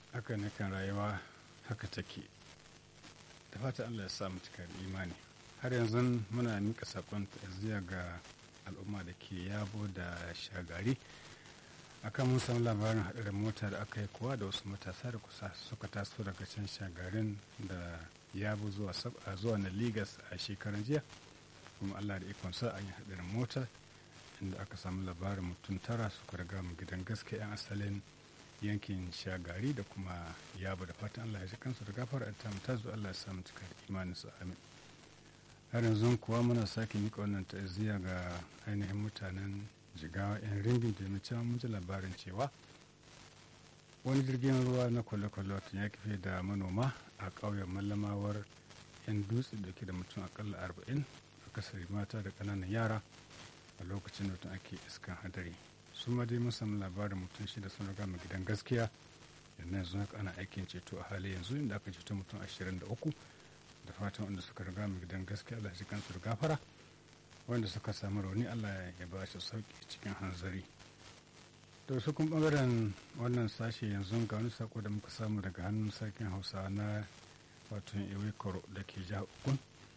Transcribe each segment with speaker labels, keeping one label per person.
Speaker 1: haka ne kan rayuwa haka take da fata allah ya sa mu cikar imani har yanzu muna nika sakon ta'aziyya ga al'umma da ke yabo da shagari akan mun samu labarin haɗarin mota da aka yi kuwa da wasu matasa da kusa suka taso daga can shagarin da yabo zuwa zuwa na ligas a shekaran jiya kuma allah da ikon sa an yi haɗarin mota inda aka samu labarin mutum tara suka riga mu gidan gaske 'yan asalin yankin shagari da kuma yabo da fatan allah ya ji kansu da gafara ta mu tazo allah ya samu cika imanin su amin har yanzu kuwa muna sake mika wannan ta'aziyya ga ainihin mutanen jigawa 'yan ringin domin cewa mun ji labarin cewa wani jirgin ruwa na kwale-kwale wata ya kife da manoma a ƙauyen mallamawar 'yan dutse da ke da mutum akalla arba'in akasari mata da ƙananan yara a lokacin da mutum ake iskan hadari su ma dai mun samu labarin mutum shida sun riga mu gidan gaskiya yanzu yanzu haka ana aikin ceto a hali yanzu inda aka ceto mutum ashirin da uku da fatan wanda suka riga mu gidan gaskiya Allah shi kansu da gafara wanda suka samu rauni Allah ya ba shi sauki cikin hanzari to su kun bangaren wannan sashe yanzu ga wani sako da muka samu daga hannun sarkin hausa na wato iwekoro da ke jihar ukun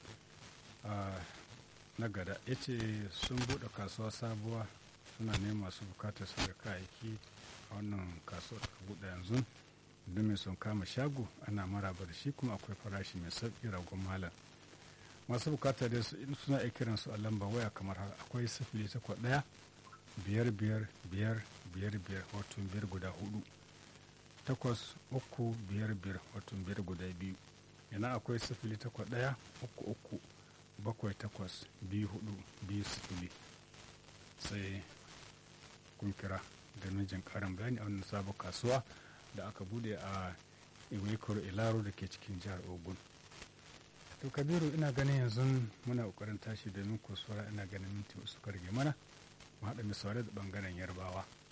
Speaker 1: na gada ya ce sun buɗe kasuwa sabuwa suna neman masu bukatar su da kayayyaki a wannan kasuwar da buɗe yanzu don mai son kama shago ana maraba da shi kuma akwai farashi mai sauƙi ragon malam masu bukata da suna iya kiran su a lamba waya kamar haka akwai sifili takwas ɗaya biyar biyar biyar biyar biyar wato biyar guda hudu takwas uku biyar biyar wato biyar guda biyu yana akwai sifili takwas ɗaya uku uku bakwai takwas biyu hudu biyu sifili sai kun kira domin jin karin bayani a wannan sabon kasuwa da aka bude a iwekoro ilaro da ke cikin jihar ogun to kabiru ina ganin yanzu muna kokarin tashi domin kusurwa ina ganin minti suka rage mana mu haɗa misali da bangaren yarbawa